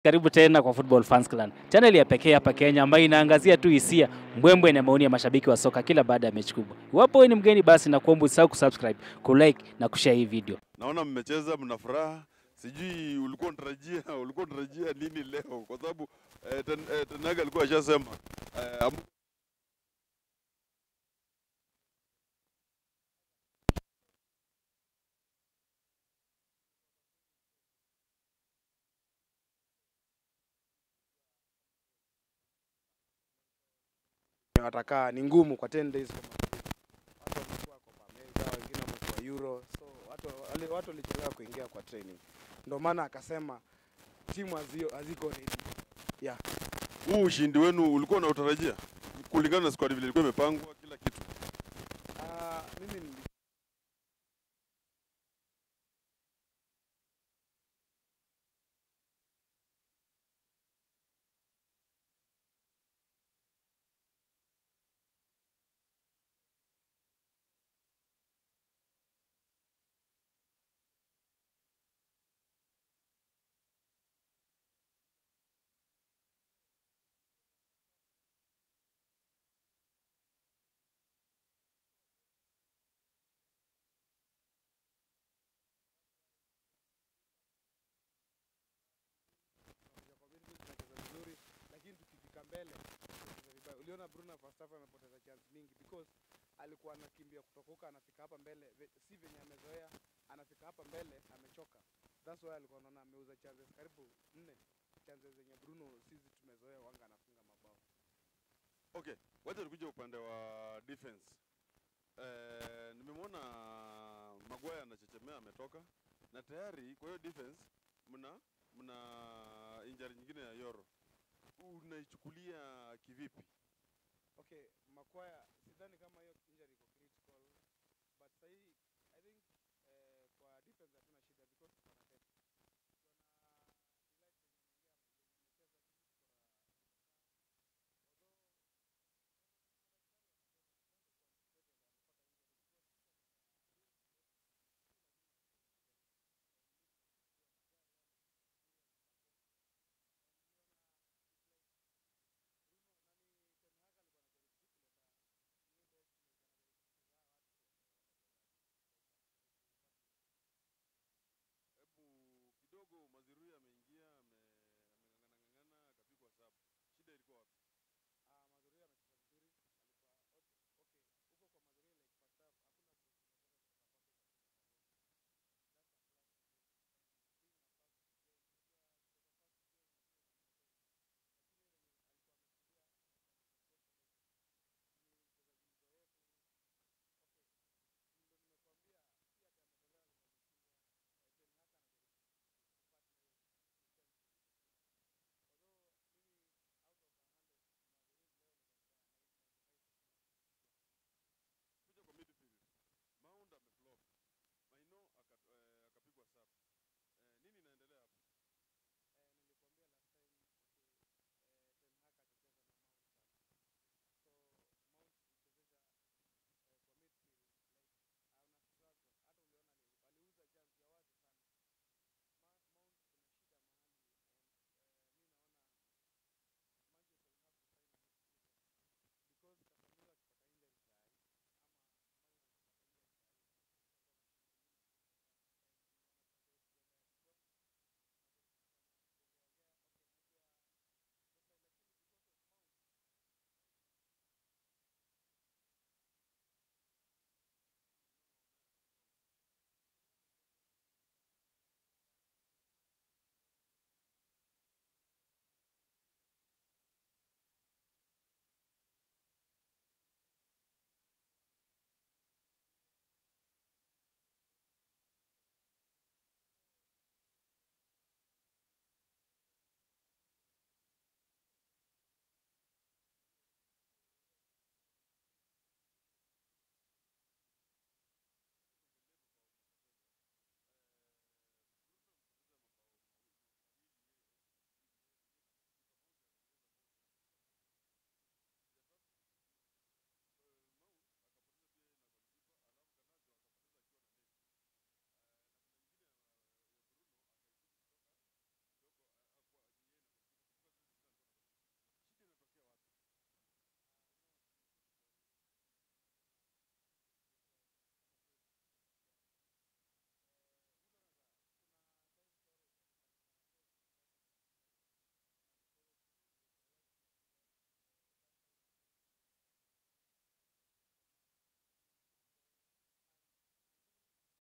Karibu tena kwa Football Fans Clan, channel ya pekee hapa Kenya ambayo inaangazia tu hisia, mbwembwe na maoni ya mashabiki wa soka kila baada ya mechi kubwa. Iwapo wewe ni mgeni, basi nakuomba usisahau kusubscribe, kulike na kushare hii video. Naona mmecheza mna furaha, sijui ulikuwa unatarajia ulikuwa unatarajia nini leo, kwa sababu eh, ten, eh, Tenaga alikuwa ashasema eh, am- watakaa ni ngumu kwa 10 days kama watu wamekuwa Copa America, wengine wamekuwa Euro, so watu wale watu walichelewa kuingia kwa training, ndio maana akasema timu hazio haziko ready. Yeah. huu ushindi wenu ulikuwa unautarajia kulingana na squad vile ilikuwa imepangwa kila kitu? Ah, mimi nili tunakuja kwa benchi tunacheza vizuri, lakini tukifika mbele tunacheza vibaya. Uliona Bruno first half amepoteza chance mingi because alikuwa anakimbia kutoka huko anafika hapa mbele, ve- si venye amezoea, anafika hapa mbele amechoka. That's why alikuwa anaona ameuza chances karibu nne, chances zenye Bruno sisi tumezoea wanga anafunga mabao. Okay, wacha tukuje upande wa defense. Eh, nimemwona Maguire anachechemea ametoka na tayari kwa hiyo defense mna mna injury nyingine ya Yoro. Unaichukulia kivipi? Okay, Makwaya sidhani kama hiyo injury iko critical, but sahii